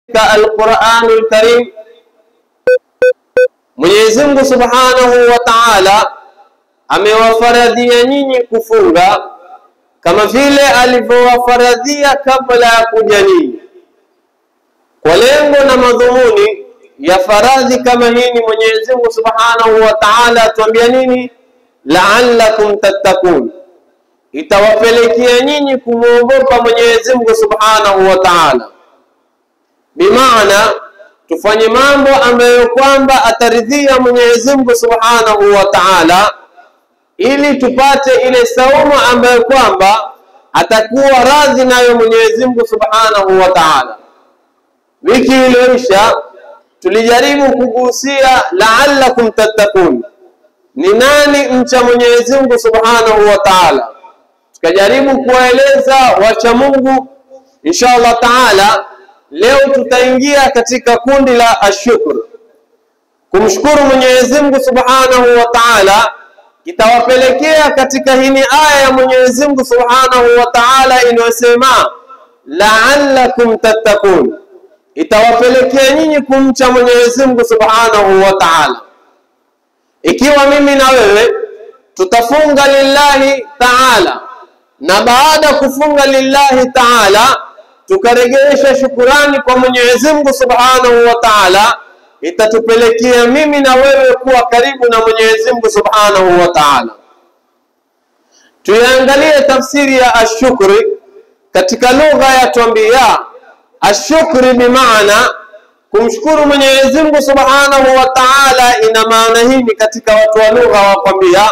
katika Alquranul Karim Mwenyezi Mungu Subhanahu wa Ta'ala amewafaradhia nyinyi kufunga kama vile alivyowafaradhia kabla ya kuja nyinyi, kwa lengo na madhumuni ya faradhi kama hii. Ni Mwenyezi Mungu Subhanahu wa Ta'ala atuambia nini? La'allakum tattaqun, itawapelekea nyinyi kumwogopa Mwenyezi Mungu Subhanahu wa Ta'ala, bimaana tufanye mambo ambayo kwamba ataridhia Mwenyezi Mungu Subhanahu wa Ta'ala, ili tupate ile saumu ambayo kwamba atakuwa radhi nayo Mwenyezi Mungu Subhanahu wa Ta'ala. Wiki iliyoisha tulijaribu kugusia la'allakum tattaqun, ni nani mcha Mwenyezi Mungu Subhanahu wa Ta'ala, tukajaribu kuwaeleza wacha Mungu. Insha Allah Ta'ala Leo tutaingia katika kundi la ashukr, kumshukuru Mwenyezi Mungu Subhanahu wa Ta'ala, kitawapelekea katika hini aya ya Mwenyezi Mungu Subhanahu wa Ta'ala inayosema la'allakum tattaqun, itawapelekea nyinyi kumcha Mwenyezi Mungu Subhanahu wa Ta'ala. Ikiwa mimi na wewe tutafunga lillahi ta'ala, na baada ya kufunga lillahi ta'ala tukaregesha shukurani kwa Mwenyezi Mungu Subhanahu wa Ta'ala, itatupelekea mimi na wewe kuwa karibu na Mwenyezi Mungu Subhanahu wa Ta'ala. Tuiangalie tafsiri ya ashukri katika lugha ya twambia. Ashukri bimaana kumshukuru Mwenyezi Mungu Subhanahu wa Ta'ala, ina maana hii katika watu wa lugha wakwambia,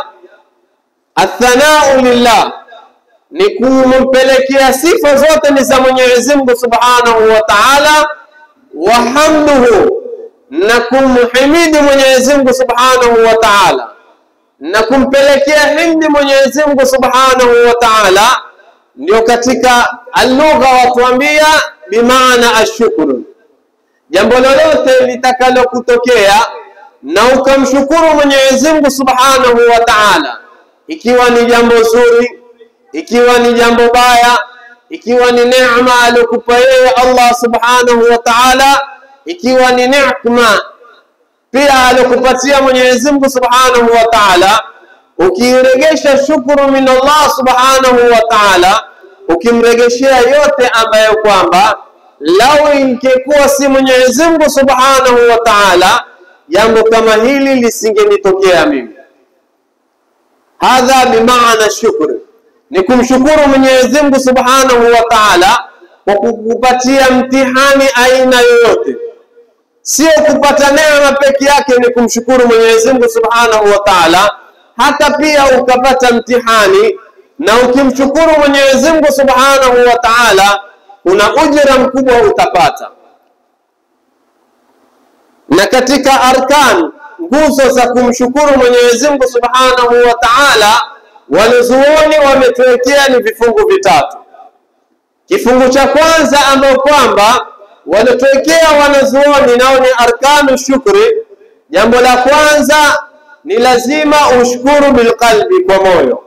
athanau lillah ni kumpelekea sifa zote ni za Mwenyezi Mungu Subhanahu wa Ta'ala, wa hamduhu, na kumhimidi Mwenyezi Mungu Subhanahu wa Ta'ala, na kumpelekea hindi Mwenyezi Mungu Subhanahu wa Ta'ala, ndio katika alugha watuambia bimaana ashukuru. Jambo lolote litakalo kutokea na ukamshukuru Mwenyezi Mungu Subhanahu wa Ta'ala, ikiwa ni jambo zuri ikiwa ni jambo baya, ikiwa ni neema aliyokupa yeye Allah subhanahu wa ta'ala, ikiwa ni neema pia aliyokupatia Mwenyezi Mungu subhanahu wa ta'ala, ukiregesha shukuru min Allah subhanahu wa ta'ala, ukimregeshea yote ambayo kwamba lau ingekuwa si Mwenyezi Mungu subhanahu wa ta'ala, jambo kama hili lisingenitokea mimi. Hadha bimaana shukri ni kumshukuru Mwenyezi Mungu Subhanahu wa Ta'ala kwa kukupatia mtihani aina yoyote, sio kupata neema peke yake. Ni kumshukuru Mwenyezi Mungu Subhanahu wa Ta'ala, hata pia ukapata mtihani na ukimshukuru Mwenyezi Mungu Subhanahu wa Ta'ala, kuna ujira mkubwa utapata. Na katika arkan, nguzo za kumshukuru Mwenyezi Mungu Subhanahu wa Ta'ala wanazuoni wametuwekea ni vifungu vitatu. Kifungu cha kwanza ambayo kwamba wanatuwekea wanazuoni nao ni arkanu shukri. Jambo la kwanza ni lazima ushukuru bilqalbi, kwa moyo.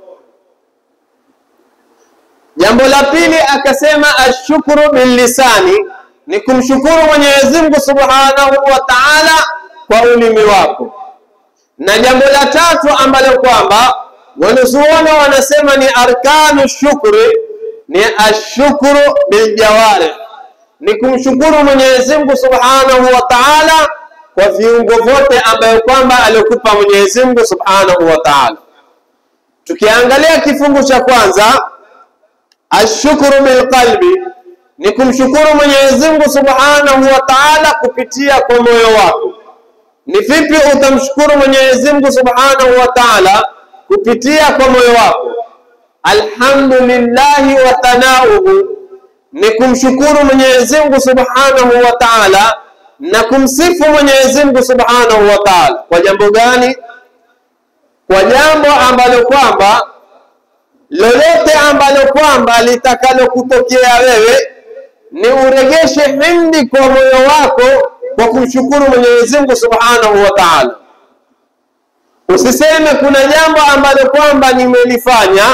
Jambo la pili akasema ashukuru billisani, ni kumshukuru Mwenyezi Mungu Subhanahu wa Ta'ala kwa ulimi wako, na jambo la tatu ambalo kwamba wanazuoni wanasema ni arkanu shukri ni ashukuru biljawari, ni kumshukuru Mwenyezi Mungu Subhanahu wa Ta'ala kwa viungo vyote ambayo kwamba alikupa Mwenyezi Mungu Subhanahu wa Ta'ala. Tukiangalia kifungu cha kwanza, ashukuru bilqalbi, ni kumshukuru Mwenyezi Mungu Subhanahu wa Ta'ala kupitia kwa moyo wako. Ni vipi utamshukuru Mwenyezi Mungu Subhanahu wa Ta'ala kupitia kwa moyo wako. Alhamdulillahi wa thanauhu ni kumshukuru Mwenyezi Mungu Subhanahu wa Ta'ala na kumsifu Mwenyezi Mungu Subhanahu wa Ta'ala. Kwa jambo gani? Kwa jambo ambalo kwamba lolote ambalo kwamba litakalo kutokea wewe ni uregeshe hindi kwa moyo wako kwa kumshukuru Mwenyezi Mungu Subhanahu wa Ta'ala. Usiseme kuna jambo ambalo kwamba nimelifanya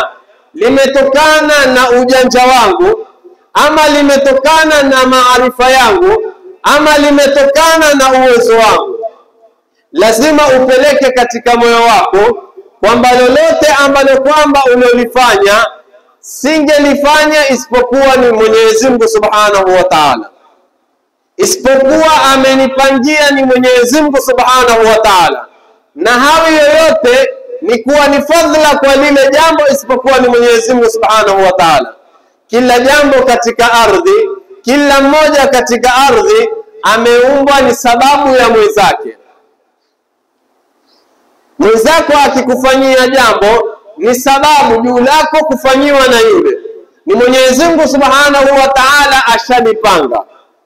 limetokana na ujanja wangu ama limetokana na maarifa yangu ama limetokana na uwezo wangu, lazima upeleke katika moyo wako kwamba lolote ambalo kwamba ulilofanya singelifanya isipokuwa ni Mwenyezi Mungu Subhanahu wa Ta'ala, isipokuwa amenipangia ni Mwenyezi Mungu Subhanahu wa Ta'ala, na hawi yoyote ni kuwa ni fadhila kwa lile jambo isipokuwa ni Mwenyezi Mungu Subhanahu wa Ta'ala. Kila jambo katika ardhi, kila mmoja katika ardhi ameumbwa ni sababu ya mwenzake. Mwenzako akikufanyia jambo ni sababu juu lako kufanyiwa na yule, ni Mwenyezi Mungu Subhanahu wa Ta'ala ashalipanga,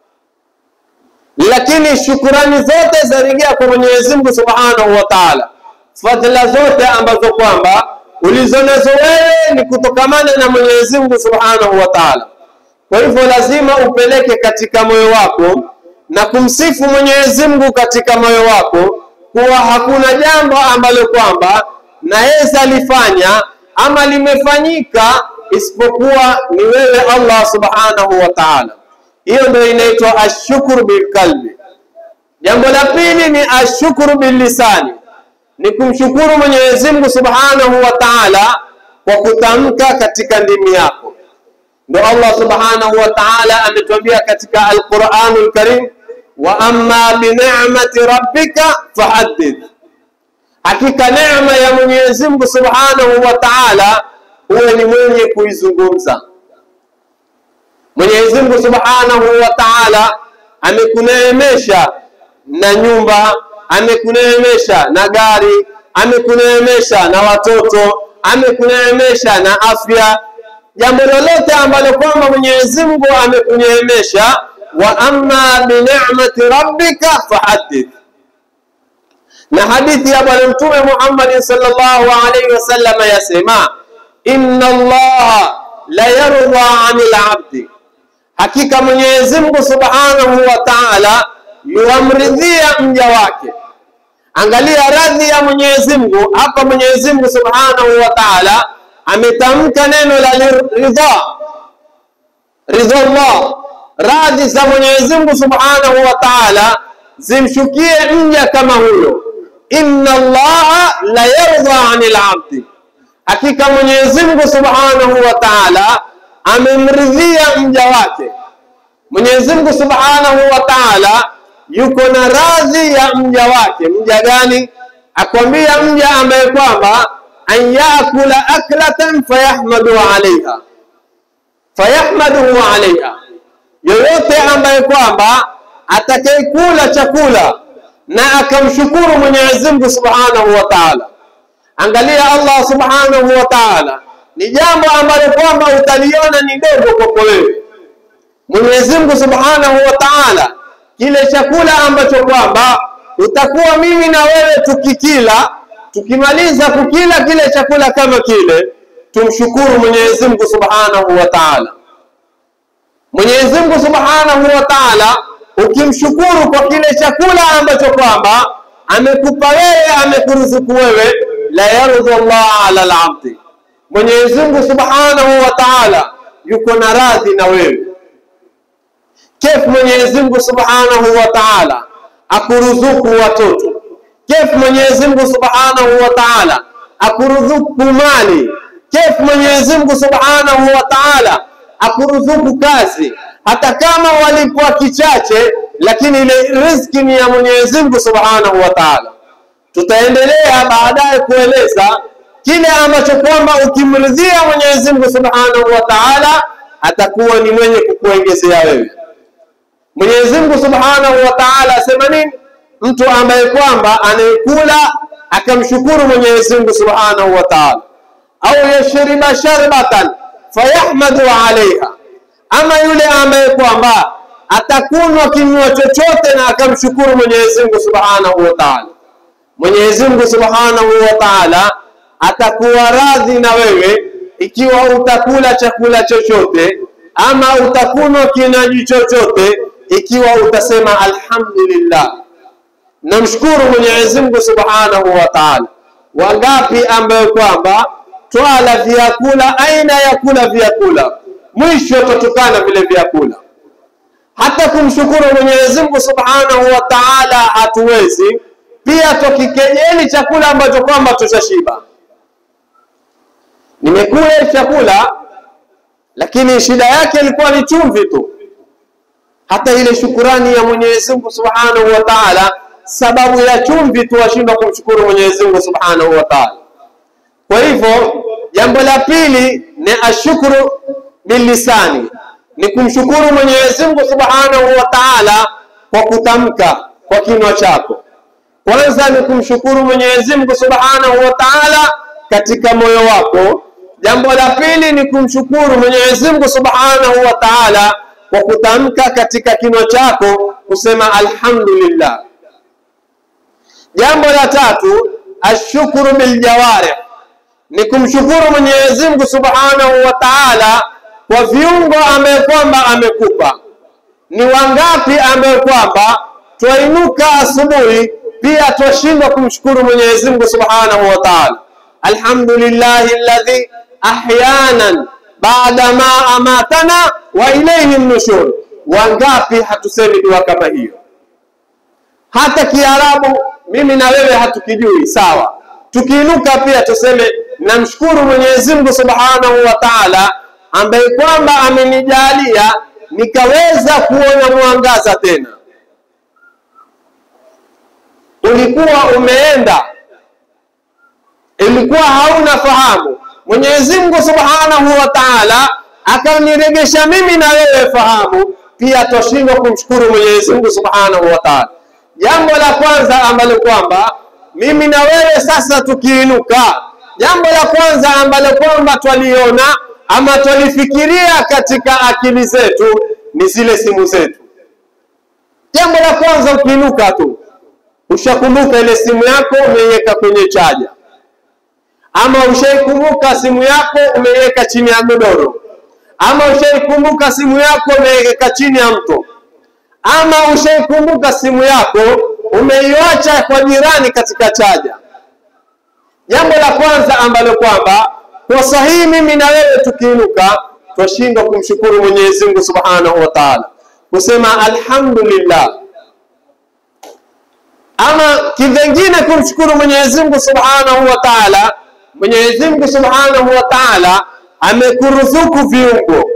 lakini shukurani zote zarejea kwa Mwenyezi Mungu Subhanahu wa Ta'ala. Fadhila zote ambazo kwamba ulizonazo wewe ni kutokamana na Mwenyezi Mungu Subhanahu wa Ta'ala. Kwa hivyo lazima upeleke katika moyo wako na kumsifu Mwenyezi Mungu katika moyo wako kuwa hakuna jambo ambalo kwamba naweza lifanya ama limefanyika isipokuwa ni wewe Allah Subhanahu wa Ta'ala. Hiyo ndio inaitwa ashukuru bilqalbi. Jambo la pili ni ashukuru billisani, ni kumshukuru Mwenyezi Mungu Subhanahu wa Ta'ala kwa kutamka katika ndimi yako. Ndio Allah Subhanahu wa Ta'ala ametuambia katika Al-Qur'anul Karim, wa amma bi ni'mati rabbika fahaddith, hakika neema ya Mwenyezi Mungu Subhanahu wa Ta'ala huwe ni mwenye kuizungumza. Mwenyezi Mungu Subhanahu wa Ta'ala amekuneemesha na nyumba, amekuneemesha na gari, amekuneemesha na watoto, amekuneemesha na afya. Jambo lolote ambalo kwamba Mwenyezi Mungu amekuneemesha, wa amma bi ni'mati rabbika fahaddith. Na hadithi ya Bwana Mtume Muhammad sallallahu alaihi wasallam yasema, inna Allaha la yarda 'anil 'abdi Hakika Mwenyezi Mungu Subhanahu wa Ta'ala yuamridhia mja wake. Angalia radhi ya Mwenyezi Mungu hapa. Mwenyezi Mungu Subhanahu wa Ta'ala ametamka neno la ridha, ridha Allah, radhi za Mwenyezi Mungu Subhanahu wa Ta'ala zimshukie mja kama huyo. Inna Allaha la yarda 'anil 'abdi, hakika Mwenyezi Mungu Subhanahu wa Ta'ala amemridhia mja wake. Mwenyezi Mungu Subhanahu wa Ta'ala yuko na radhi ya mja wake. Mja gani? Akwambia mja ambaye kwamba an yakula aklatan fayahmadu alaiha, fayahmaduhu alaiha, yoyote ambaye kwamba atakayekula chakula na akamshukuru Mwenyezi Mungu Subhanahu wa Ta'ala. Angalia Allah Subhanahu wa Ta'ala ni jambo ambalo kwamba utaliona ni dogo kwako wewe. Mwenyezi Mungu Subhanahu wa Ta'ala, kile chakula ambacho kwamba utakuwa mimi na wewe tukikila, tukimaliza kukila kile chakula kama kile, tumshukuru Mwenyezi Mungu Subhanahu wa Ta'ala. Mwenyezi Mungu Subhanahu wa Ta'ala, ukimshukuru kwa kile chakula ambacho kwamba amekupa wewe, amekuruzuku wewe, la yardhu Allah ala al-abdi Mwenyezi Mungu Subhanahu wa Ta'ala yuko na radhi na wewe. Kef Mwenyezi Mungu Subhanahu wa Ta'ala akuruzuku watoto. Kef Mwenyezi Mungu Subhanahu wa Ta'ala akuruzuku mali. Kef Mwenyezi Mungu Subhanahu wa Ta'ala akuruzuku kazi, hata kama walipwa kichache, lakini ile riziki ni ya Mwenyezi Mungu Subhanahu wa Ta'ala. Tutaendelea baadaye kueleza kile ambacho kwamba ukimridhia Mwenyezi Mungu Subhanahu wa Ta'ala atakuwa ni mwenye kukuongezea wewe. Mwenyezi Mungu Subhanahu wa Ta'ala asema nini? Mtu ambaye kwamba anayekula akamshukuru Mwenyezi Mungu Subhanahu wa Ta'ala, au yashriba sharbatan fayahmadu alaiha, ama yule ambaye kwamba atakunwa kinywa chochote na akamshukuru Mwenyezi Mungu Subhanahu wa Ta'ala. Mwenyezi Mungu Subhanahu wa Ta'ala atakuwa radhi na wewe ikiwa utakula chakula chochote ama utakunwa kinywaji chochote, ikiwa utasema alhamdulillah, namshukuru Mwenyezi Mungu Subhanahu wa Ta'ala. Wangapi ambayo kwamba twala vyakula aina ya kula vyakula, mwisho tutukana vile vyakula, hata kumshukuru Mwenyezi Mungu Subhanahu wa Ta'ala hatuwezi, pia tukikejeli chakula ambacho kwamba tushashiba. Nimekula chakula lakini shida yake ilikuwa ni chumvi tu. Hata ile shukurani ya Mwenyezi Mungu Subhanahu wa Ta'ala, sababu ya chumvi tu washindwa kumshukuru Mwenyezi Mungu Subhanahu wa Ta'ala. Kwa hivyo jambo la pili ni ashukuru bilisani, ni kumshukuru Mwenyezi Mungu Subhanahu wa Ta'ala kwa kutamka kwa kinywa chako. Kwanza ni kumshukuru Mwenyezi Mungu Subhanahu wa Ta'ala katika moyo wako. Jambo la pili ni kumshukuru Mwenyezi Mungu Subhanahu wa Ta'ala kwa kutamka katika kinywa chako kusema alhamdulillah. Jambo la tatu ashukuru biljawarih ni kumshukuru Mwenyezi Mungu Subhanahu wa Ta'ala kwa viungo ambaye kwamba amekupa. Ni wangapi ambaye kwamba twainuka asubuhi pia twashindwa kumshukuru Mwenyezi Mungu Subhanahu wa Ta'ala. Alhamdulillahi alladhi ahyanan baada ma amatana wa ilayhi nushur. Wangapi hatusemi dua kama hiyo? Hata Kiarabu mimi na wewe hatukijui, sawa. Tukiinuka pia tuseme namshukuru Mwenyezi Mungu Subhanahu wa Ta'ala ambaye kwamba amenijalia nikaweza kuona mwangaza tena. Ulikuwa umeenda, ilikuwa hauna fahamu, Mwenyezi Mungu Subhanahu wa Ta'ala akaniregesha mimi na wewe fahamu, pia twashindwa kumshukuru Mwenyezi Mungu Subhanahu wa Ta'ala. Jambo la kwanza ambalo kwamba mimi na wewe sasa tukiinuka, jambo la kwanza ambalo kwamba twaliona ama twalifikiria katika akili zetu ni zile simu zetu. Jambo la kwanza ukiinuka tu ushakumbuka ile simu yako umeiweka kwenye chaja, ama ushaikumbuka simu yako umeiweka chini ya godoro, ama ushaikumbuka simu yako umeiweka chini ya mto, ama ushaikumbuka simu yako umeiacha kwa jirani katika chaja. Jambo la kwanza ambalo kwamba kwa sahihi mimi na wewe tukiinuka twashindwa kumshukuru Mwenyezi Mungu Subhanahu wa Ta'ala, kusema alhamdulillah, ama kivengine kumshukuru Mwenyezi Mungu Subhanahu wa Ta'ala. Mwenyezi Mungu Subhanahu wa Ta'ala amekuruzuku viungo,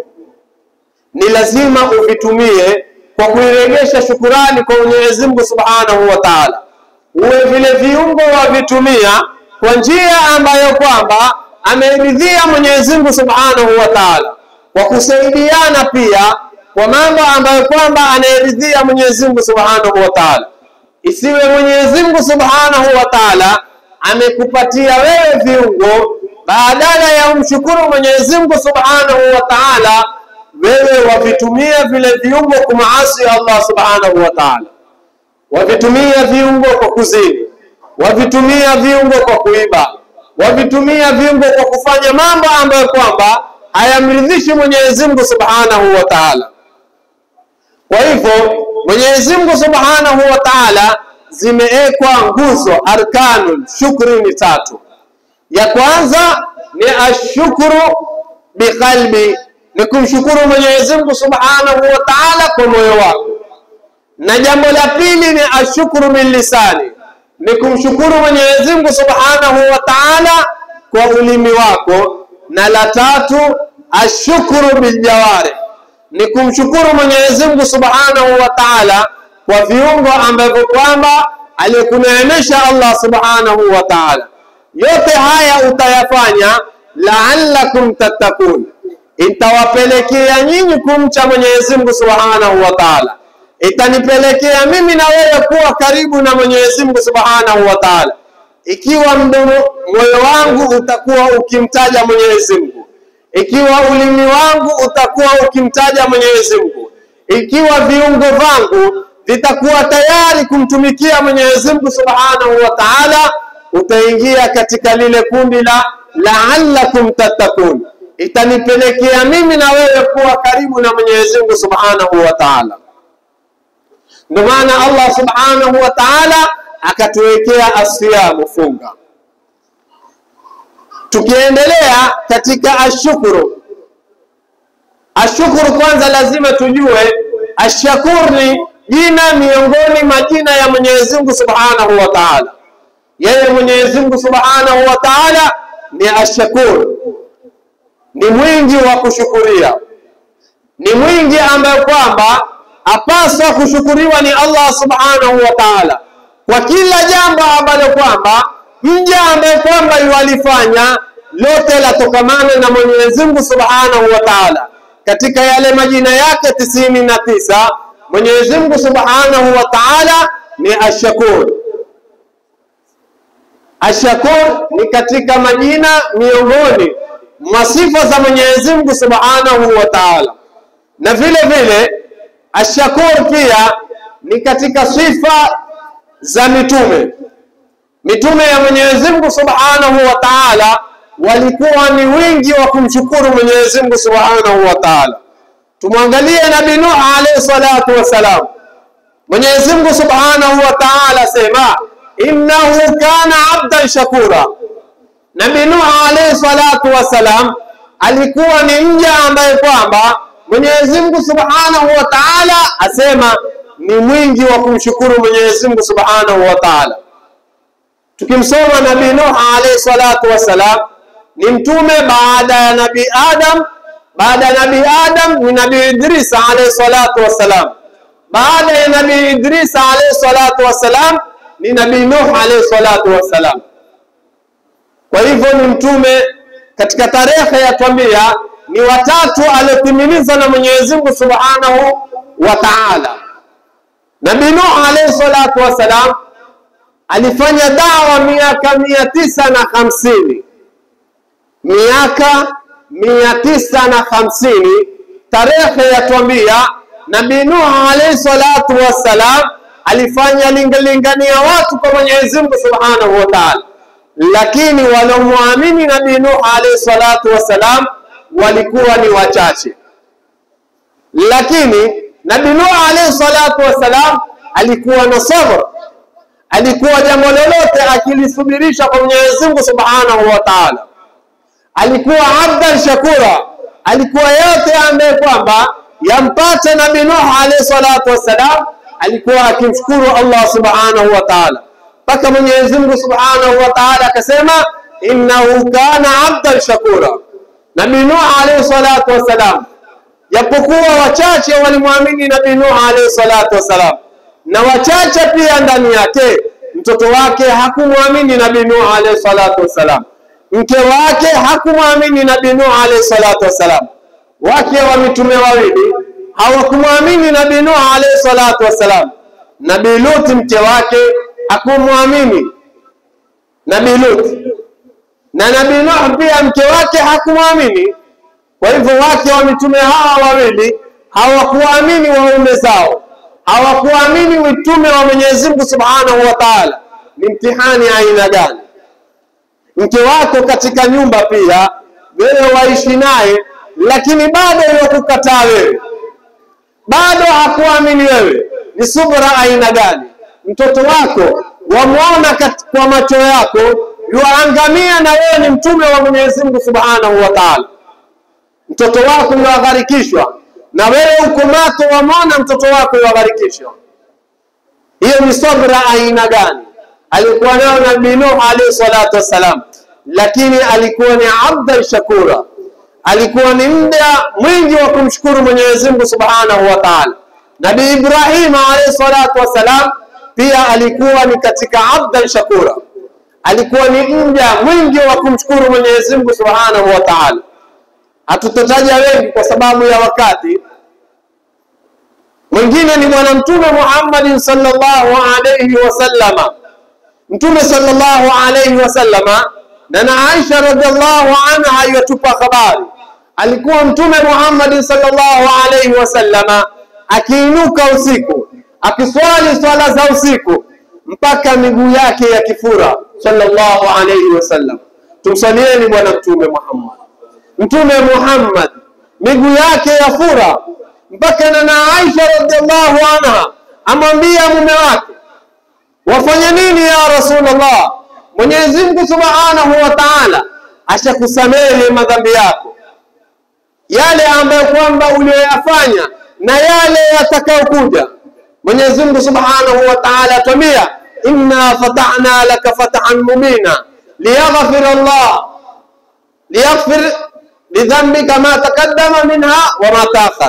ni lazima uvitumie kwa kuiregesha shukurani kwa Mwenyezi Mungu Subhanahu wa Ta'ala. Uwe vile viungo wavitumia kwa njia ambayo kwamba ameridhia Mwenyezi Mungu Subhanahu wa Ta'ala, kwa kusaidiana pia kwa mambo ambayo kwamba anayeridhia Mwenyezi Mungu Subhanahu wa Ta'ala. Isiwe Mwenyezi Mungu Subhanahu wa Ta'ala amekupatia wewe viungo, badala ya umshukuru Mwenyezi Mungu Subhanahu wa Ta'ala, wewe wavitumia vile viungo kumaasi Allah Subhanahu wa Ta'ala, wavitumia viungo kwa kuzini, wavitumia viungo kwa kuiba wavitumia viungo kwa kufanya mambo ambayo kwamba hayamridhishi Mwenyezi Mungu Subhanahu wa Ta'ala. Kwa hivyo Mwenyezi Mungu Subhanahu wa Ta'ala zimeekwa nguzo arkanul shukri ni tatu. Ya kwanza ni ashukuru biqalbi, ni kumshukuru Mwenyezi Mungu Subhanahu wa Ta'ala kwa moyo wako, na jambo la pili ni ashukuru bilisani ni kumshukuru Mwenyezi Mungu Subhanahu wa Ta'ala kwa ulimi wako, na la tatu ashukuru biljawari, ni kumshukuru Mwenyezi Mungu Subhanahu wa Ta'ala kwa viungo ambavyo kwamba alikuneemesha Allah Subhanahu wa Ta'ala. Yote haya utayafanya la'allakum tattakun, itawapelekea nyinyi kumcha Mwenyezi Mungu Subhanahu wa Ta'ala itanipelekea mimi na wewe kuwa karibu na Mwenyezi Mungu Subhanahu wa Ta'ala, ikiwa mdomo moyo wangu utakuwa ukimtaja Mwenyezi Mungu, ikiwa ulimi wangu utakuwa ukimtaja Mwenyezi Mungu, ikiwa viungo vangu vitakuwa tayari kumtumikia Mwenyezi Mungu Subhanahu wa Ta'ala, utaingia katika lile kundi la la'allakum tattakun, itanipelekea mimi na wewe kuwa karibu na Mwenyezi Mungu Subhanahu wa Ta'ala. Ndio maana Allah Subhanahu wa Ta'ala akatuwekea asiyamu, funga. Tukiendelea katika ashukuru, ashukuru kwanza lazima tujue Ashakur ni jina miongoni majina ya Mwenyezi Mungu Subhanahu wa Ta'ala. Yeye Mwenyezi Mungu Subhanahu wa Ta'ala ni Ashakur, ni mwingi wa kushukuria, ni mwingi ambaye kwamba apaswa kushukuriwa ni Allah Subhanahu wa Ta'ala kwa kila jambo ambalo kwamba mja ambaye kwamba yualifanya lote latokamana na Mwenyezi Mungu Subhanahu wa Ta'ala. Katika yale majina yake tisini na tisa Mwenyezi Mungu Subhanahu wa Ta'ala ni Ashakur. Ashakur ni katika majina miongoni mwa sifa za Mwenyezi Mungu Subhanahu wa Ta'ala, na vile vile Ashakur pia ni katika sifa za mitume. Mitume ya Mwenyezi Mungu Subhanahu wa Ta'ala walikuwa ni wingi wa kumshukuru Mwenyezi Mungu Subhanahu wa Ta'ala. Tumwangalie Nabii Nuh alayhi salatu wassalam. Mwenyezi Mungu Subhanahu wa Ta'ala sema innahu kana abdan shakura. Nabii Nuh alayhi salatu wassalam alikuwa ni mja ambaye kwamba Mwenyezi Mungu Subhanahu wa Ta'ala asema ni mwingi wa kumshukuru Mwenyezi Mungu Subhanahu wa Ta'ala. Tukimsoma Nabii Nuh alayhi salatu wassalam ni mtume baada ya Nabii Adam, baada ya Nabii Adam ni Nabii Idris alayhi salatu wassalam, baada ya Nabii Idris alayhi salatu wassalam ni Nabii Nuh alayhi salatu wassalam. Kwa hivyo ni mtume katika tarehe yatwambia ni watatu aliotimiliza na Mwenyezi Mungu Subhanahu wa Ta'ala. Nabii Nuh alayhi salatu wassalam alifanya dawa miaka mia tisa na hamsini miaka mia tisa na hamsini tarehe yatwambia Nabii Nuh alayhi salatu wassalam alifanya lingalingania watu kwa Mwenyezi Mungu Subhanahu wa Ta'ala, lakini waliomwamini Nabii Nuh alayhi salatu wassalam walikuwa ni wachache. Lakini Nabii Nuh alayhi salatu wassalam alikuwa na sabr, alikuwa jambo lolote akilisubirisha kwa Mwenyezi Mungu Subhanahu wa Ta'ala. Alikuwa abdan shakura, alikuwa yote ambaye kwamba yampata Nabii Nuh alayhi salatu wassalam alikuwa akimshukuru Allah Subhanahu wa Ta'ala, mpaka Mwenyezi Mungu Subhanahu wa Ta'ala akasema innahu kana abdan shakura. Nabii Nuh alayhi salatu wassalam, japokuwa wachache walimwamini Nabii Nuh alayhi salatu wassalam, na wachache pia ndani yake mtoto wake hakumwamini Nabii Nuh alayhi salatu wassalam, mke wake hakumwamini Nabii Nuh alayhi salatu wassalam, wake wa mitume wawili hawakumwamini Nabii Nuh alayhi salatu wassalam. Nabii Lut mke wake hakumwamini Nabii Lut, na Nabii Nuh pia mke wake hakumwamini. Kwa hivyo wake wa mitume hawa wawili hawakuamini waume zao, hawakuamini mitume wa Mwenyezi Mungu Subhanahu wa Ta'ala. Ni mtihani aina gani? Mke wako katika nyumba pia wewe waishi naye, lakini bado yakukataa wewe bado hakuamini wewe, ni subra aina gani? Mtoto wako wamwona kwa macho yako yuangamia, na wewe ni mtume wa Mwenyezi Mungu Subhanahu wa Ta'ala. Mtoto wako yuagharikishwa, na wewe uko mato, wamwona mtoto wako yuagharikishwa. Hiyo ni subra aina gani alikuwa nayo Nabii Nuh alayhi salatu wassalam, lakini alikuwa ni abdan shakura alikuwa ni muda mwingi wa kumshukuru Mwenyezi Mungu Subhanahu wa Ta'ala. Nabii Ibrahim alayhi salatu wassalam pia alikuwa ni katika abdan shakura, alikuwa ni muda mwingi wa kumshukuru Mwenyezi Mungu Subhanahu wa Ta'ala. Hatutotaja wengi kwa sababu ya wakati. Mwingine ni Bwana Mtume Muhammad sallallahu alayhi wasallama. Mtume sallallahu alayhi wasallama na na Aisha radhiallahu anha yatupa habari, alikuwa Mtume Muhammad sallallahu alayhi wasallama akiinuka usiku akiswali swala za usiku mpaka miguu yake ya kifura sallallahu alayhi wasallam. Tumsalieni Bwana Mtume Muhammad. Mtume Muhammad miguu yake ya fura mpaka na na Aisha radhiallahu anha amwambia mume wake, wafanya nini ya Rasulullah? Mwenyezi Mungu Subhanahu wa Ta'ala ashakusamehe madhambi yako, yale ambayo kwamba uliyoyafanya na yale yatakayokuja. Mwenyezi Mungu Subhanahu wa Ta'ala atwambia, inna fatahna laka fathan mubina liyaghfira Allah liyaghfir lidhanbika ma taqaddama minha wa ma ta'akhkhar.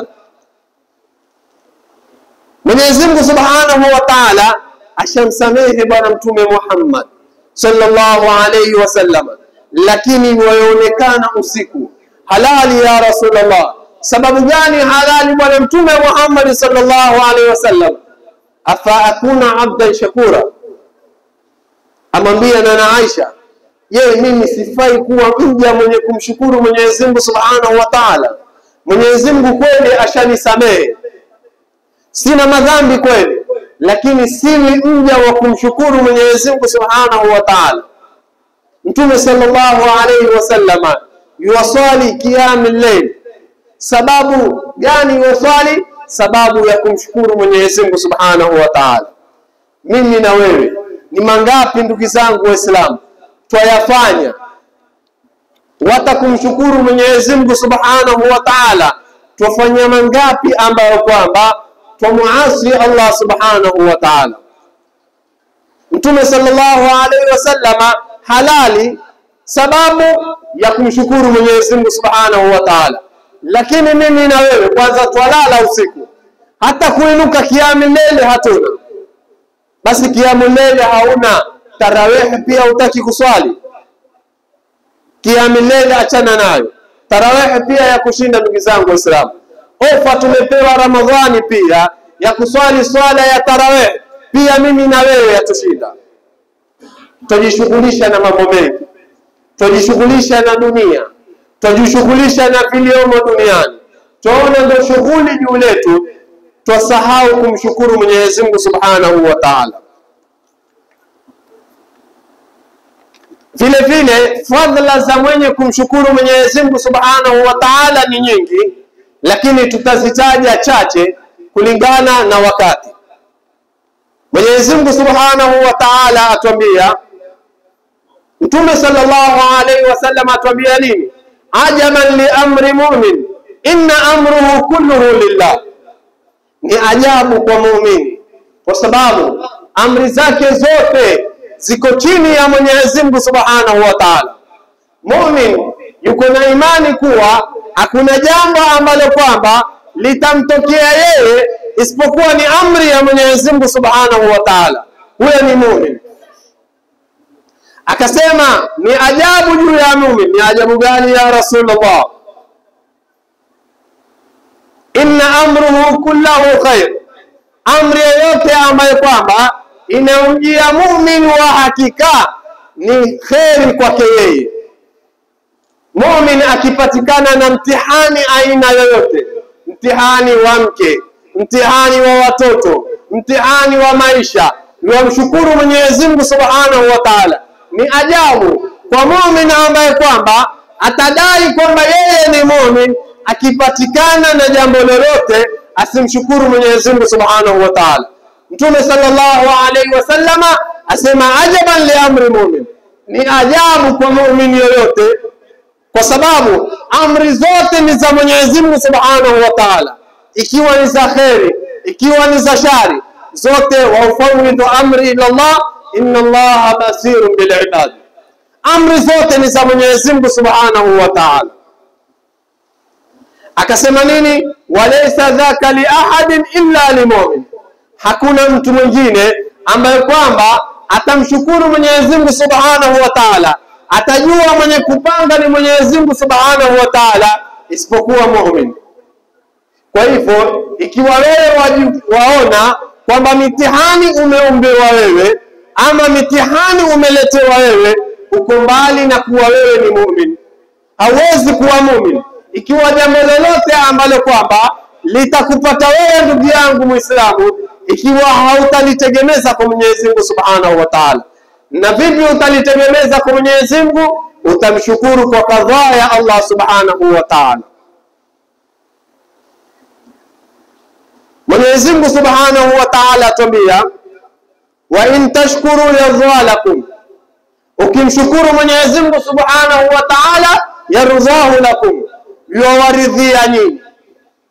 Mwenyezi Mungu Subhanahu wa Ta'ala ashamsamehe Bwana Mtume Muhammad sallallahu alayhi wasallam, lakini wayoonekana usiku halali ya Rasulullah. Sababu gani halali Bwana Mtume Muhammad sallallahu alayhi wasallam? afa akuna abdan shakura, amwambia nana Aisha, je, mimi sifai kuwa mja mwenye kumshukuru Mwenyezi Mungu Subhanahu wa Ta'ala? Mwenyezi Mungu kweli ashanisamehe, sina madhambi kweli, lakini siwi mja wa kumshukuru Mwenyezi Mungu Subhanahu wa Ta'ala. Mtume sallallahu alayhi wasallama yuwaswali qiyamul layl. Sababu gani yuwaswali? Sababu ya kumshukuru Mwenyezi Mungu Subhanahu wa Ta'ala. Mimi na wewe ni mangapi ndugu zangu Waislamu twayafanya wata kumshukuru Mwenyezi Mungu Subhanahu wa Ta'ala, twafanya mangapi ambayo kwamba twamuasi Allah Subhanahu wa Ta'ala. Mtume sallallahu alaihi wasallama halali sababu ya kumshukuru Mwenyezi Mungu Subhanahu wa Ta'ala, lakini mimi na wewe kwanza twalala usiku, hata kuinuka kiamu lele hatuna. Basi kiamu lele hauna, tarawehe pia hutaki kuswali kiamu lele, achana nayo. Tarawehe pia ya kushinda, ndugu zangu Waislamu. Ofa tumepewa Ramadhani pia ya kuswali swala ya tarawehe, pia mimi na wewe yatushinda. Twajishughulisha na mambo mengi, twajishughulisha na dunia, twajishughulisha na viliomo duniani, twaona ndio shughuli juu letu, twasahau kumshukuru Mwenyezi Mungu Subhanahu wa Ta'ala. Vile vile fadhila za mwenye kumshukuru Mwenyezi Mungu Subhanahu wa Ta'ala ni nyingi, lakini tutazitaja chache kulingana na wakati. Mwenyezi Mungu Subhanahu wa Ta'ala atuambia, Mtume sallallahu alaihi wasallam atuambia nini? Ajaban li amri mu'min inna amruhu kulluhu lillah, ni ajabu kwa muumini kwa sababu amri zake zote ziko chini ya Mwenyezi Mungu Subhanahu wa Ta'ala. Mumin yuko na imani kuwa hakuna jambo ambalo kwamba litamtokea yeye isipokuwa ni amri ya Mwenyezi Mungu Subhanahu wa Ta'ala. Huyo ni mumin. Akasema ni ajabu juu ya mumin. Ni ajabu gani ya Rasulullah? Inna amruhu kullahu khair, amri yoyote ambayo kwamba inayomjia mumin wa hakika ni kheri kwake yeye. Mumin akipatikana na mtihani aina yoyote, mtihani wa mke, mtihani wa watoto, mtihani wa maisha, niwamshukuru Mwenyezi Mungu Subhanahu wa Ta'ala. Ni ajabu kwa mumin ambaye kwamba atadai kwamba yeye ni mumin, akipatikana na jambo lolote asimshukuru Mwenyezi Mungu Subhanahu wa Ta'ala. Mtume sallallahu alaihi wasallama asema ajaban li amri mumin, ni ajabu kwa muumini yoyote, kwa sababu amri zote ni za Mwenyezi Mungu Subhanahu wa Ta'ala, ikiwa ni za kheri, ikiwa ni za shari, zote waufawidhu amri ila Allah, inna Allaha basirun bil ibad. Amri zote ni za Mwenyezi Mungu Subhanahu wa Ta'ala. Akasema nini? walaysa dhaka li ahadin illa limumin hakuna mtu mwingine ambaye kwamba atamshukuru Mwenyezi Mungu Subhanahu wa Ta'ala, atajua mwenye kupanga ni Mwenyezi Mungu Subhanahu wa Ta'ala isipokuwa muumini. Kwa hivyo, ikiwa wewe waona kwamba mitihani umeombewa wewe ama mitihani umeletewa wewe, uko mbali na kuwa wewe ni muumini. Hauwezi kuwa muumini ikiwa jambo lolote ambalo kwamba litakupata wewe ndugu yangu Muislamu ikiwa hautalitegemeza kwa Mwenyezi Mungu Subhanahu wa Ta'ala. Na vipi utalitegemeza kwa Mwenyezi Mungu? Utamshukuru kwa kadhaa ya Allah Subhanahu wa Ta'ala. Mwenyezi Mungu Subhanahu wa Ta'ala atuambia, wa in tashkuru yardha lakum, ukimshukuru Mwenyezi Mungu Subhanahu wa Ta'ala yarudhahu lakum, yuwaridhia nyinyi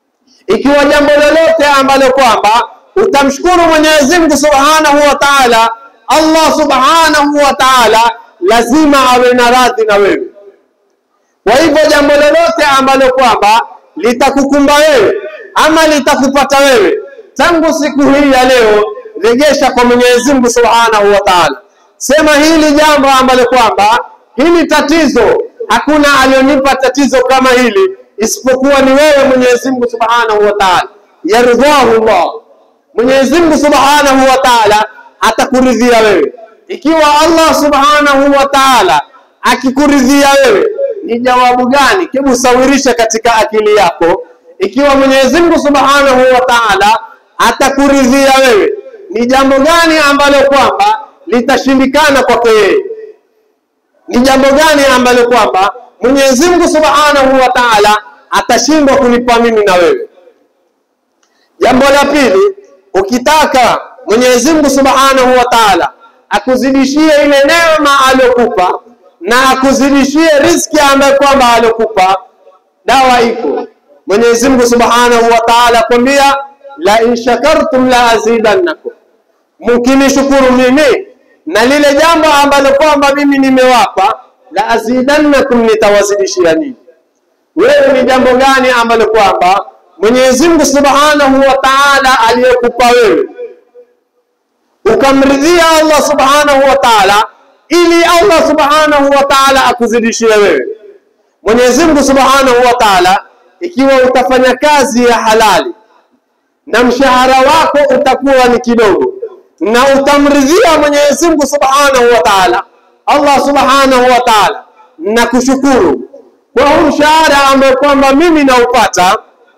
ikiwa jambo lolote ambalo kwamba utamshukuru Mwenyezi Mungu Subhanahu wa Ta'ala, Allah Subhanahu wa Ta'ala lazima awe na radhi na wewe. Kwa hivyo jambo lolote ambalo kwamba litakukumba wewe ama litakupata wewe tangu siku hii ya leo, regesha kwa Mwenyezi Mungu Subhanahu wa Ta'ala. Sema hili jambo ambalo kwamba hili tatizo, hakuna alionipa tatizo kama hili isipokuwa ni wewe Mwenyezi Mungu Subhanahu wa Ta'ala. Yardhahu Allah, Mwenyezi Mungu Subhanahu wa Ta'ala atakuridhia wewe. Ikiwa Allah Subhanahu wa Ta'ala akikuridhia wewe, ni jawabu gani? Hebu sawirisha katika akili yako. Ikiwa Mwenyezi Mungu Subhanahu wa Ta'ala atakuridhia wewe, ni jambo gani ambalo kwamba litashindikana kwake yeye? Ni jambo gani ambalo kwamba Mwenyezi Mungu Subhanahu wa Ta'ala atashindwa kunipa mimi na wewe? Jambo la pili, ukitaka Mwenyezi Mungu Subhanahu wa Ta'ala akuzidishie ile neema aliyokupa na akuzidishie riski ambayo kwamba aliyokupa, dawa iko. Mwenyezi Mungu Subhanahu wa Ta'ala akwambia, la in shakartum la azidannakum, mkinishukuru mimi na lile jambo ambalo kwamba mimi nimewapa, la azidannakum, nitawazidishia nini. Wewe ni jambo gani ambalo kwamba Mwenyezi Mungu Subhanahu wa Ta'ala aliyekupa wewe ukamridhia Allah Subhanahu wa Ta'ala, ili Allah Subhanahu wa Ta'ala akuzidishie wewe. Mwenyezi Mungu Subhanahu wa Ta'ala, ikiwa utafanya kazi ya halali na mshahara wako utakuwa ni kidogo na utamridhia Mwenyezi Mungu Subhanahu wa Ta'ala, Allah Subhanahu wa Ta'ala na kushukuru kwa huu mshahara ambao kwamba mimi naupata,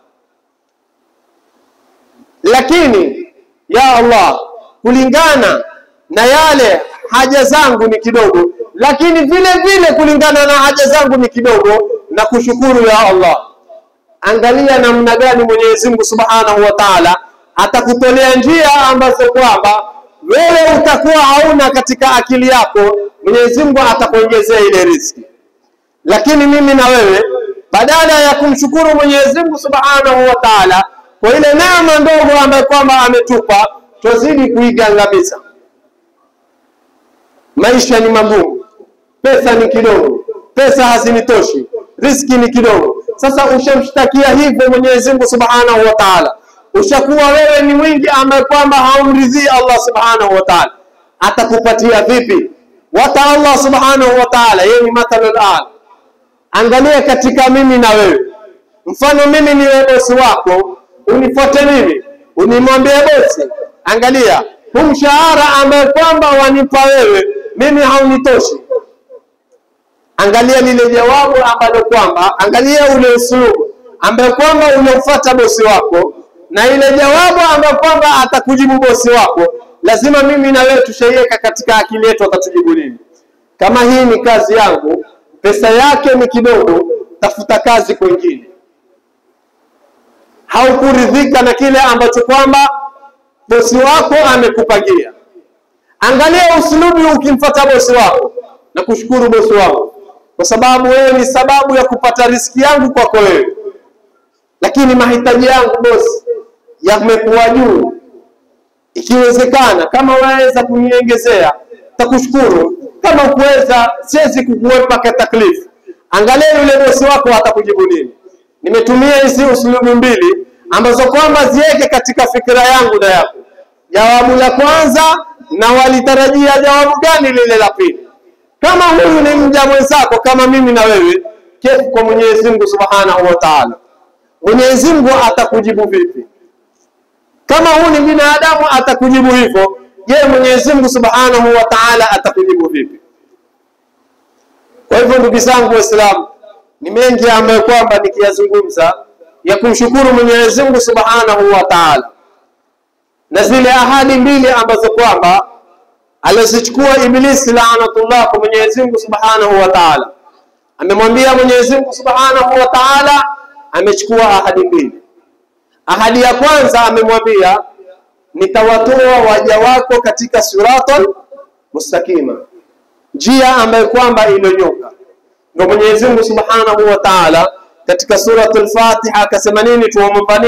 lakini ya Allah, kulingana na yale haja zangu ni kidogo, lakini vile vile kulingana na haja zangu ni kidogo, na kushukuru ya Allah. Angalia namna gani Mwenyezi Mungu Subhanahu wa Ta'ala atakutolea njia ambazo kwamba wewe utakuwa hauna katika akili yako. Mwenyezi Mungu atakuongezea ile riziki, lakini mimi na wewe badala ya kumshukuru Mwenyezi Mungu Subhanahu wa Ta'ala kwa ile neema ndogo ambayo kwamba ametupa, twazidi kuigangamiza. Maisha ni magumu, pesa ni kidogo, pesa hazinitoshi, riski ni kidogo. Sasa ushamshtakia hivyo Mwenyezi Mungu Subhanahu wa Ta'ala, ushakuwa wewe ni mwingi ambaye kwamba haumridhii Allah Subhanahu wa Ta'ala, atakupatia vipi? Wata Allah Subhanahu wa Ta'ala, yeye ni mathalul a'la. Angalia katika mimi na wewe, mfano mimi ni bosi wako, unifuate mimi, unimwambie bosi, angalia huu mshahara ambaye kwamba wanipa wewe mimi haunitoshi. Angalia lile jawabu ambalo kwamba, angalia ule usulubu ambaye kwamba unafuata bosi wako na ile jawabu ambayo kwamba atakujibu bosi wako, lazima mimi na wewe tushaiweka katika akili yetu, atatujibu nini? Kama hii ni kazi yangu, pesa yake ni kidogo, tafuta kazi kwingine. Haukuridhika na kile ambacho kwamba bosi wako amekupangia. Angalia usulubi ukimfuata bosi wako na kushukuru bosi wako, kwa sababu wewe ni sababu ya kupata riski yangu kwako wewe, lakini mahitaji yangu bosi yamekuwa juu. Ikiwezekana, kama waweza kuniongezea takushukuru, kama ukuweza, siwezi kukuwepa kwa taklifu. Angalia yule bosi wako atakujibu nini. Nimetumia hizi usulubu mbili ambazo kwamba ziweke katika fikira yangu na yako. Jawabu la kwanza, na walitarajia jawabu gani lile la pili? Kama huyu ni mja mwenzako kama mimi na wewe, kefu kwa Mwenyezi Mungu Subhanahu wa Ta'ala, Mwenyezi Mungu atakujibu vipi? Kama huu ni binadamu atakujibu hivyo, je, Mwenyezi Mungu Subhanahu wa Ta'ala atakujibu vipi? Kwa hivyo ndugu zangu Waislamu, ni mengi ambayo kwamba nikiyazungumza ya kumshukuru Mwenyezi Mungu Subhanahu wa Ta'ala, na zile ahadi mbili ambazo kwamba alizichukua Ibilisi laanatullah kwa Mwenyezi Mungu Subhanahu wa Ta'ala. Amemwambia Mwenyezi Mungu Subhanahu wa Ta'ala, amechukua ahadi mbili. Ahadi ya kwanza amemwambia nitawatoa waja wako katika siratal mustaqima, njia ambayo kwamba iliyonyoka. Ndio Mwenyezi Mungu Subhanahu wa Ta'ala katika suratul Fatiha akasema nini? Tuomba nini?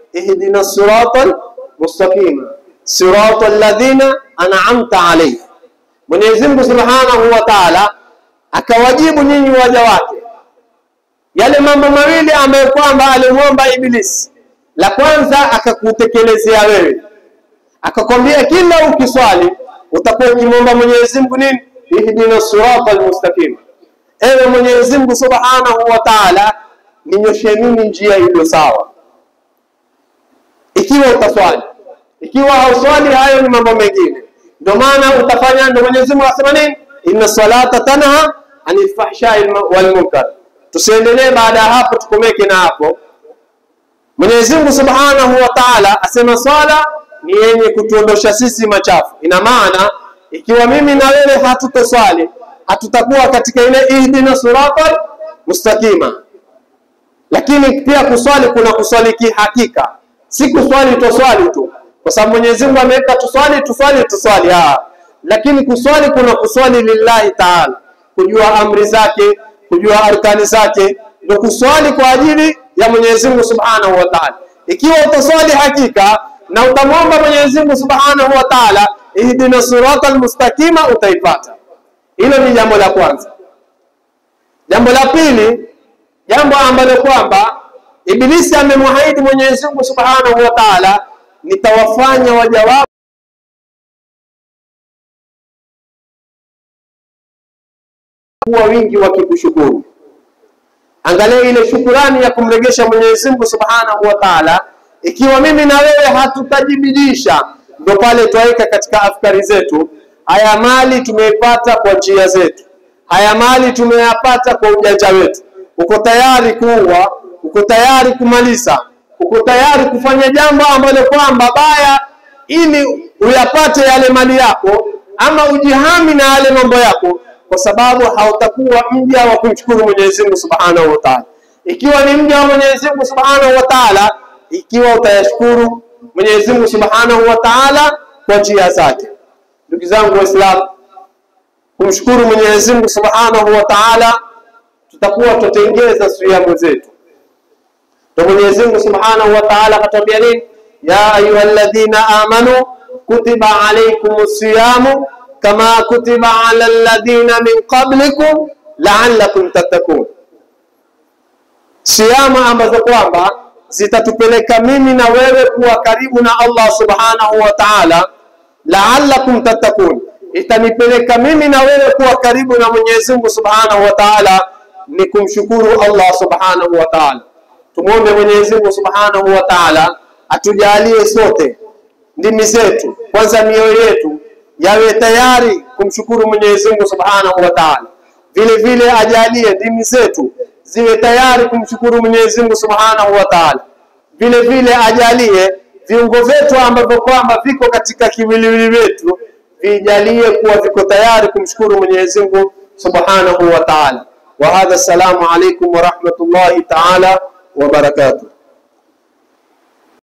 ihdina siratal mustaqima siratal ladhina an'amta alayhim. Mwenyezi Mungu Subhanahu wa Ta'ala akawajibu nyinyi waja wake yale mambo mawili ambayo kwamba alimwomba Ibilisi. La kwanza akakutekelezea wewe, akakwambia kila ukiswali utakuwa ukimwomba Mwenyezi Mungu nini? Ihdina siratal mustaqim, ewe Mwenyezi Mungu Subhanahu wa Ta'ala, ninyoshe mimi njia iliyo sawa. Ikiwa utaswali, ikiwa hauswali, hayo ni mambo mengine. Ndio maana utafanya, ndio Mwenyezi Mungu asema nini? Inna salata tanha anil fahshai wal munkar. Tusiendelee baada ya hapo, tukomeke na hapo. Mwenyezi Mungu Subhanahu wa Ta'ala asema swala ni yenye kutuondosha sisi machafu. Ina maana ikiwa mimi na wewe hatutoswali, hatutakuwa katika ile ihdina siratal mustaqima. Lakini pia kuswali kuna kuswali kihakika, si kuswali toswali tu, kwa sababu Mwenyezi Mungu ameweka tuswali tuswali tuswali, ah, lakini kuswali kuna kuswali lillahi Ta'ala, kujua amri zake, kujua arkani zake, ndio kuswali kwa ajili ya Mwenyezi Mungu Subhanahu wa Ta'ala. Ikiwa utaswali hakika na utamwomba Mwenyezi Mungu Subhanahu wa Ta'ala, ihdina siratal mustaqima, utaipata. Hilo ni jambo la kwanza. Jambo la pili, jambo ambalo kwamba Ibilisi amemwahidi Mwenyezi Mungu Subhanahu wa Ta'ala, nitawafanya waja wako kuwa wingi wakikushukuru. Angalia ile shukurani ya kumregesha Mwenyezi Mungu Subhanahu wa Ta'ala. Ikiwa mimi na wewe hatutajibidisha, ndio pale twaweka katika afkari zetu, haya mali tumeipata kwa njia zetu, haya mali tumeyapata kwa ujanja wetu. Uko tayari kuua, uko tayari kumaliza, uko tayari kufanya jambo ambalo kwamba baya, ili uyapate yale mali yako, ama ujihami na yale mambo yako kwa sababu hautakuwa mja wa kumshukuru Mwenyezi Mungu Subhanahu wa Ta'ala. Ikiwa ni mja wa Mwenyezi Mungu Subhanahu wa Ta'ala, ikiwa utayashukuru Mwenyezi Mungu Subhanahu wa Ta'ala kwa njia zake. Ndugu zangu Waislamu, kumshukuru Mwenyezi Mungu Subhanahu wa Ta'ala, tutakuwa tutengeza siyamu zetu. Ndio Mwenyezi Mungu Subhanahu wa Ta'ala akatwambia nini? Ya ayyuhalladhina amanu kutiba alaykumus siyamu kama kutiba ala alladhina min qablikum la'allakum tattaqun, siama ambazo kwamba zitatupeleka mimi na wewe kuwa karibu na Allah subhanahu wa ta'ala. La'allakum tattaqun, itanipeleka mimi na wewe kuwa karibu na Mwenyezi Mungu subhanahu wa ta'ala, ni kumshukuru Allah subhanahu wa ta'ala. Tumwombe Mwenyezi Mungu subhanahu wa ta'ala atujalie sote ndimi zetu, kwanza mioyo yetu yawe tayari kumshukuru Mwenyezi Mungu Subhanahu wa Ta'ala. Vile vile ajalie ndimi zetu ziwe tayari kumshukuru Mwenyezi Mungu Subhanahu wa Ta'ala. Vile vile ajalie viungo vyetu ambavyo kwamba viko katika kiwiliwili wetu vijalie kuwa viko tayari kumshukuru Mwenyezi Mungu Subhanahu wa Ta'ala. Wa hadha, assalamu alaykum wa rahmatullahi ta'ala wa barakatuh.